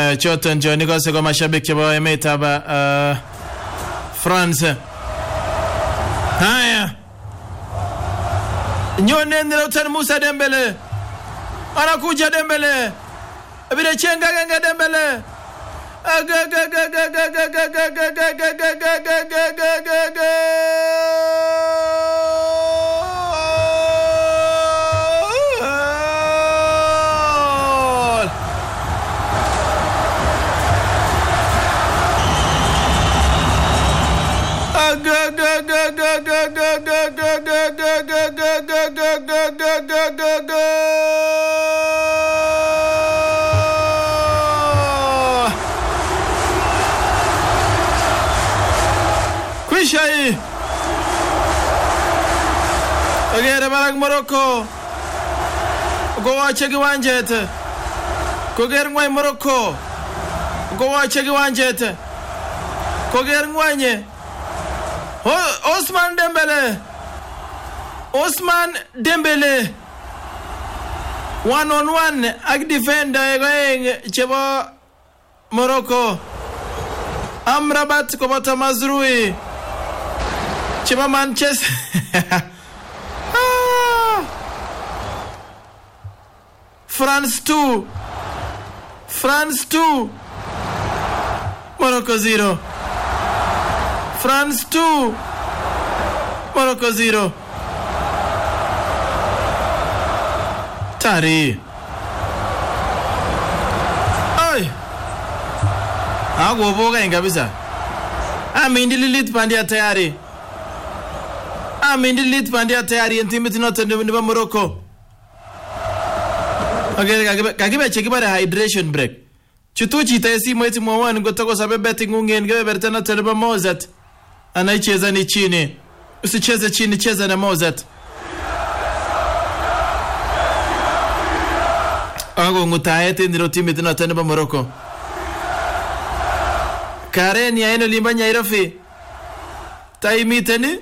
Haya, choton chon ikose ko mashabik chebo emetab uh, France. Haya, nyone Lautaro Musa Dembele, anakuja Dembele, vile chenga genge Dembele Goal! Kwisha hii. Ogere barak Morocco. Kowache kiwanjet. Koger ngwany Morocco. Kowache kiwanjet. Koger ngwanye. O- Osman Dembele. Osman Dembele. One on one ak defender aeng chebo Morocco. Amrabat koboto Mazrui chebo Manchester. Ah. France 2. France 2. Morocco 0. France 2. Morocco 0. Tari. Ai. Hakuboka kabisa. Amindi lilit bandia tayari. Amindi lilit bandia tayari en timit noton nebo nebo Morocco. Okay, kakibe kakibe chekibare hydration break. Chutu chito en simoit mwowon ngotokosabe betting ungen kebeberta noton nebo Mozart. Anaicheza ni chini. Usicheze chini, cheza na Mozart. Ako ngutaet en iro timit noton nebo Morocco. Karen ya eno limba Nyairobi. Taimiten ni?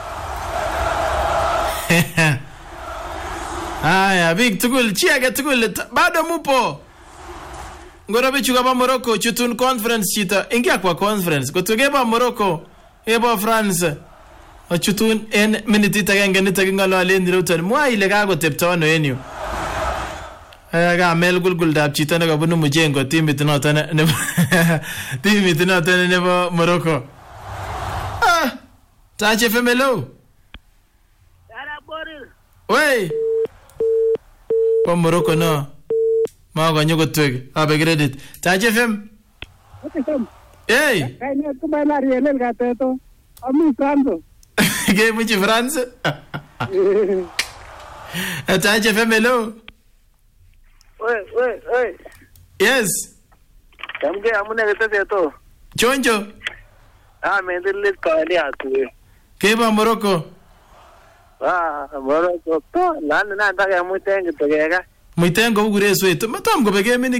Haya, big tugul, chi age tugul, t- bado mupo. Ngoro bichu kaba Morocco, chutun conference chito. Ingia kwa conference. Kotugeba Morocco, ebo France. Ochutun en minitit agenge nito king'ololen Ruton. Mwa ile kakotepto ano en yu. Eh, kamel gulguldab chito nekabunu Mujengo timit noton ne- nebo timit noton nebo Morocco. Ah, Tache Femelo. Yara Boris. Wey. Po Morocco no. Makonyo kotwek. Abe credit. Tache Fem. Hey, kainet ko Balarielel kateto ami Franco kemuchi France. Tache Fem hello. Oi, oi, oi. Yes. Chamge amune keteseto. Chonjo. Ah, mendilit kawali atuwe. Keba Morocco. Ah, Morocco. To, nani nanda kemuiten kityo keka. Muiten kou kureswet. Matam kobek kemini